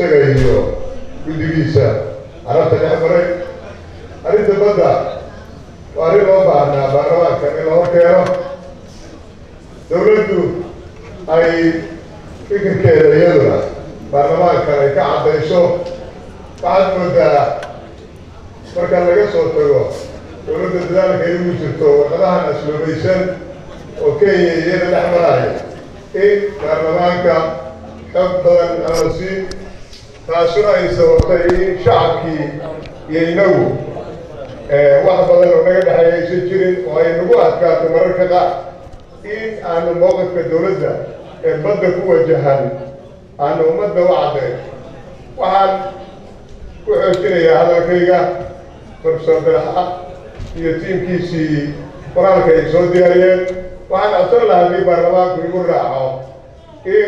isaga iyo guddigiisa carabta dhex maray arrinta badda waa arrin loo baahnaa baarlamaanka in la horkeeno dawladdu ay fikirkeeda iyaduna baarlamaankan ay ka caddayso waxaad moodaa marka laga soo tago dawladda dadaalka ay ugu jirto warqadahan asloobaysan oo kenya iyada dhex maraya in baarlamaanka xog badan aan la siin taasuna ay sababtay in shacabkii iyo inagu wax badan oo naga dhexeeya aysan jirin oo ay nagu adkaato mararka qaar in aanu mowqifka dawladda ee badda ku wajahan aanu ummadda u caddayn waxaan ku xoojinayaa hadalkayga profesor dalaxa iyo tiimkiisii qoraalka ay soo diyaariyeen waxaan codsan lahaa haddii baarlamaanku igu raaco in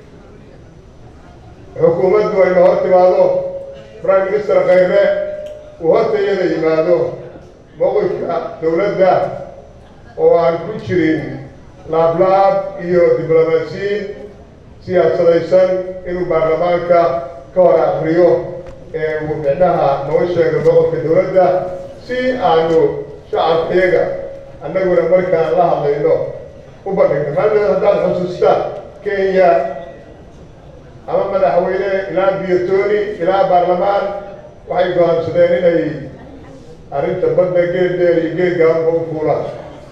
xukuumaddu ayna hor timaado prime minister khayre uu horta iyada yimaado mowqifka dawladda oo aan ku jirin laablaab iyo diblomaasiyiin siyaasadaysan inuu baarlamaanka ka hor akriyo ee uu micnaha noo sheego mowqifka dawladda si aanu shacabkayaga annaguna markaan la hadlayno u bandhigno maadaama haddaad xusuustaan kenya ama madaxweyne ilaa biyotoni ilaa baarlamaan waxay go-aansadeen inay arrinta badda geed dheer iyo geed gaabanba u fuulaan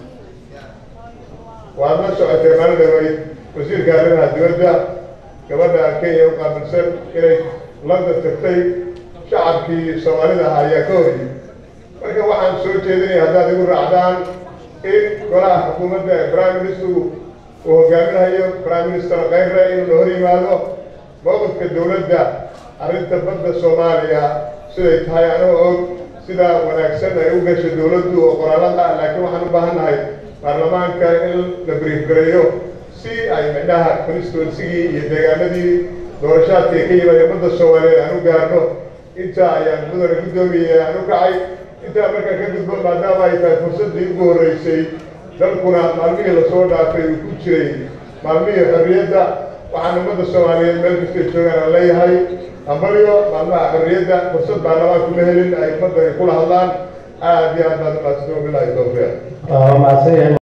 waad la socotay maalin dhaweyd wasiirka arrimaha dibadda gabadha kenya u qaabilsan inay london tagtay shacabkii soomaalida ahaa ayaa ka horiyey marka waxaan soo jeedinaya haddaad igu raacdaan in golaha xukuumadda ee prime ministerku uu hogaaminayo prime minister khayre inuu na hor yimaado mowqifka dawladda arrinta badda soomaaliya siday tahay anoo og sidaa wanaagsan ay u gasho dawladdu oo qoraalada ah laakiin waxaan u baahan nahay baarlamaanka in la brief gareeyo si ay midhaha constituensigii iyo deegaanadii doorashaadka ay ka yimaadeen badda soomaaliyeed aan u gaarno intaa ayaan mudane guddoomiye aan u kacay intaa markaa ka gudbo maadaama ay tahay fursaddii ugu horreysay dalkuna maalmihii lasoo dhaafay uu ku jiray maalmihii xorriyadda waxaan ummadda soomaaliyeed meel kastay joogaan aan leeyahay hambalyo maalmaha xorriyadda fursad baarlamaanku ma helin ay ummadda ay kula hadlaan aad iyo aad baad umaadsado bilahi tawfiiq waa mahadsan yahay